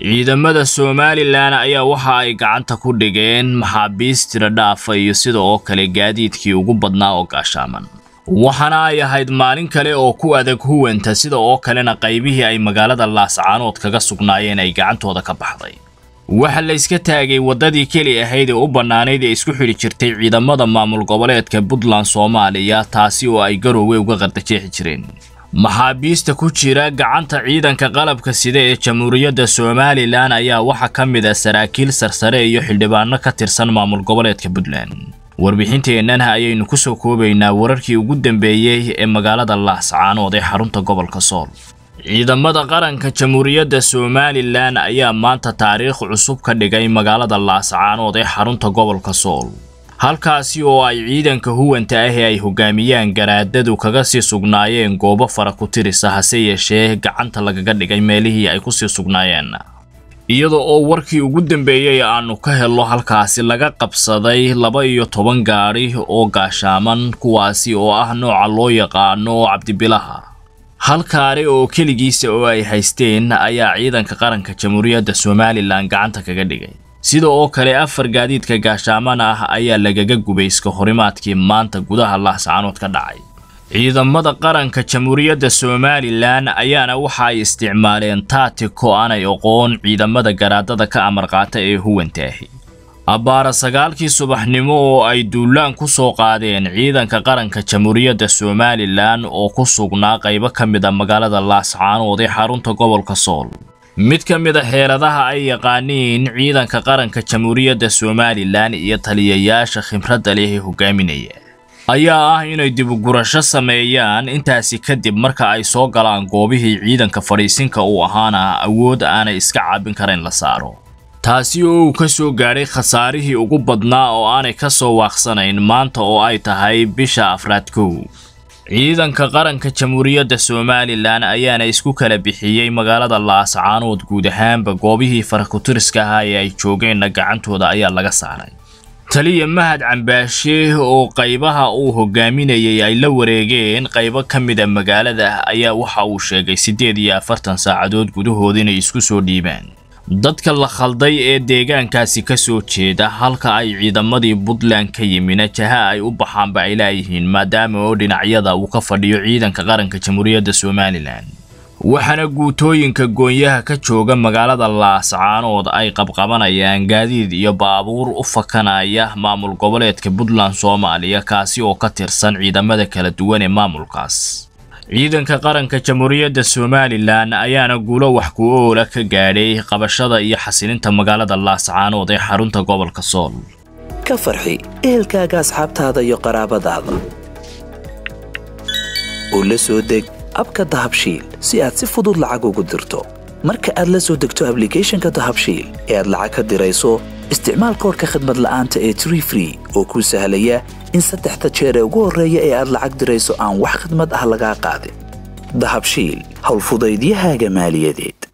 ciidamada somalilan ayaa waxa ay gacanta ku dhigeen maxaabiis tiro dhaafa iyo sida oo kale gaadiidkii ugu badnaa oo gaashaaman waxaana ay ahayd maalin kale oo ku adag huwanta sida oo kalena qaybihii ay magaalada laascaanood kaga sugnaayeen ay gacantooda ka baxday waxa la iska taagay waddadii keli ahayd ee u bannaanayd ee isku xidhi jirtay ciidamada maamul goboleedka puntland soomaaliya taasi oo ay garoowe uga qardajeexi jireen maxaabiista ku jira gacanta ciidanka qalabka sida ee jamhuuriyadda somalilan ayaa waxaa ka mid ah saraakiil sarsare iyo xildhibaano ka tirsan maamul goboleedka puntland warbixinteennan ayaynu ku soo koobaynaa wararkii ugu dambeeyey ee magaalada laascaanood ee xarunta gobolka sool ciidamada qaranka jamhuuriyadda somalilan ayaa maanta taariikh cusub ka dhigay magaalada laascaanood ee xarunta gobolka sool halkaasi oo ay ciidanka huwanta ah ee ay hogaamiyaan garaadadu kaga sii sugnaayeen goobo fara ku tirisa hase yeeshee gacanta lagaga dhigay meelihii ay ku sii sugnaayeen iyada oo warkii ugu dambeeyey aanu ka helno halkaasi laga qabsaday laba iyo toban gaadhi oo gaashaaman kuwaasi oo ah nooca loo yaqaano cabdibilaha hal kaari oo keligiisa oo ay haysteen ayaa ciidanka qaranka jamhuuriyadda somalilan gacanta kaga dhigay sida oo kale afar gaadiidka gaashaaman ah ayaa lagaga gubay iska horimaadkii maanta gudaha laascaanood ka dhacay ciidamada qaranka jamhuuriyadda somalilan ayaana waxa ay isticmaaleen taatiko aanay oqoon ciidamada garaadada ka amar qaata ee huwanta ahi abbaara sagaalkii subaxnimo oo ay duulaan ku soo qaadeen ciidanka qaranka jamhuuriyadda somalilan oo ku sugnaa qaybo ka mid a magaalada laascaanood ee xarunta gobolka sool mid ka mid a xeeladaha ay yaqaaniin ciidanka qaranka jamhuuriyadda somalilan iyo taliyayaasha khibradda leh ee hogaaminaya ayaa ah inay dibugurasho sameeyaan intaasi kadib marka ay soo galaan goobihii ciidanka fadhiisinka uu ahaana awood aanay iska caabin karayn la saaro taasi oo uu ka soo gaadhay khasaarihii ugu badnaa oo aanay ka soo waaqsanayn maanta oo ay tahay bisha afraad kow ciidanka qaranka jamhuuriyadda somalilan ayaana isku kala bixiyey magaalada laascaanood guud ahaanba goobihii farakutiriska ahaa ee ay joogeenna gacantooda ayaa laga saaray taliya mahad cambaashe oo qaybaha uu hogaaminayay ay la wareegeen qaybo ka mid a magaalada ayaa waxa uu sheegay siddeed iyo afartan saacadood gudahood inay isku soo dhiibaan dadka la khalday ee deegaankaasi ka soo jeeda halka ay ciidamadii puntland ka yimina jaha ay u baxaanba ay laayihiin maadaama oo dhinacyada uu ka fadhiyo ciidanka qaranka jamhuuriyadda somalilan waxaana guutooyinka goonyaha ka jooga magaalada laascaanood ay qabqabanayaan gaadiid iyo baabuur u fakanaya maamul goboleedka puntland soomaaliya kaasi oo ka tirsan ciidamada kala duwan ee maamulkaas ciidanka qaranka jamhuuriyadda somalilan ayaana guulo wax ku oola ka gaadhay qabashada iyo xasilinta magaalada laascaanood ee xarunta gobolka sool ka farxi ehelkaaga asxaabtaada iyo qaraabadaada oo la soo deg abka dahabshiil si aad si fudud lacag ugu dirto marka aad la soo degto ablicathonka dahabshiil ee aad lacag ka dirayso isticmaal koorka khadmad la'aanta ee tree free oo kuu sahlaya in saddexda jeer ee ugu horreeya ee aad lacag dirayso aan wax khidmad ah lagaa qaadin dahabshiil howlfudaydiyahaaga maaliyadeed